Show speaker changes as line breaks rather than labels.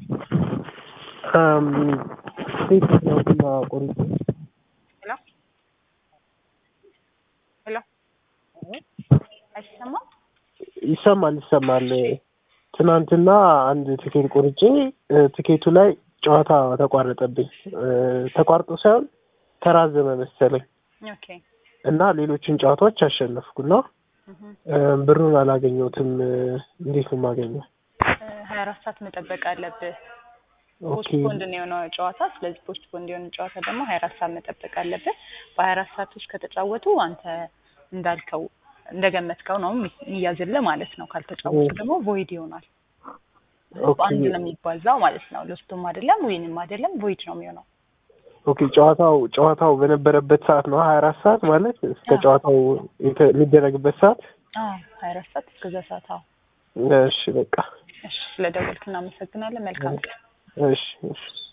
ሴት ትናንትና ቆርጬ
ሄሎ ሄሎ አይሰማም?
ይሰማል ይሰማል። ትናንትና አንድ ትኬት ቆርጬ እ ትኬቱ ላይ ጨዋታ ተቋረጠብኝ። እ ተቋርጦ ሳይሆን ተራዘመ መሰለኝ
ኦኬ
እና ሌሎችን ጨዋታዎች አሸነፍኩና
እህ
እ ብሩን አላገኘሁትም። እ እንዴት ነው የማገኘው?
ሀያ አራት ሰዓት መጠበቅ አለብህ።
ኦኬ
ፖስትፖንድ ነው የሆነው ጨዋታ። ስለዚህ ፖስትፖንድ የሆነ ጨዋታ ደግሞ ሀያ አራት ሰዓት መጠበቅ አለብህ። በሀያ አራት ሰዓት ውስጥ ከተጫወቱ አንተ እንዳልከው እንደገመትከው ነው የሚያዝልህ ማለት ነው። ካልተጫወቱ ደግሞ ቮይድ ይሆናል።
ኦኬ
በአንድ ነው የሚባዛው ማለት ነው። ሎስቱም አይደለም ዊንም አይደለም ቮይድ ነው የሚሆነው።
ኦኬ ጨዋታው ጨዋታው በነበረበት ሰዓት ነው ሀያ አራት ሰዓት ማለት እስከ
አዎ።
ጨዋታው የተ- የሚደረግበት ሰዓት።
አዎ ሀያ አራት ሰዓት እስከዛ ሰዓት። አዎ
እሺ በቃ
እሺ፣ ስለደወልክ እናመሰግናለን። መልካም ቀን።
እሺ እሺ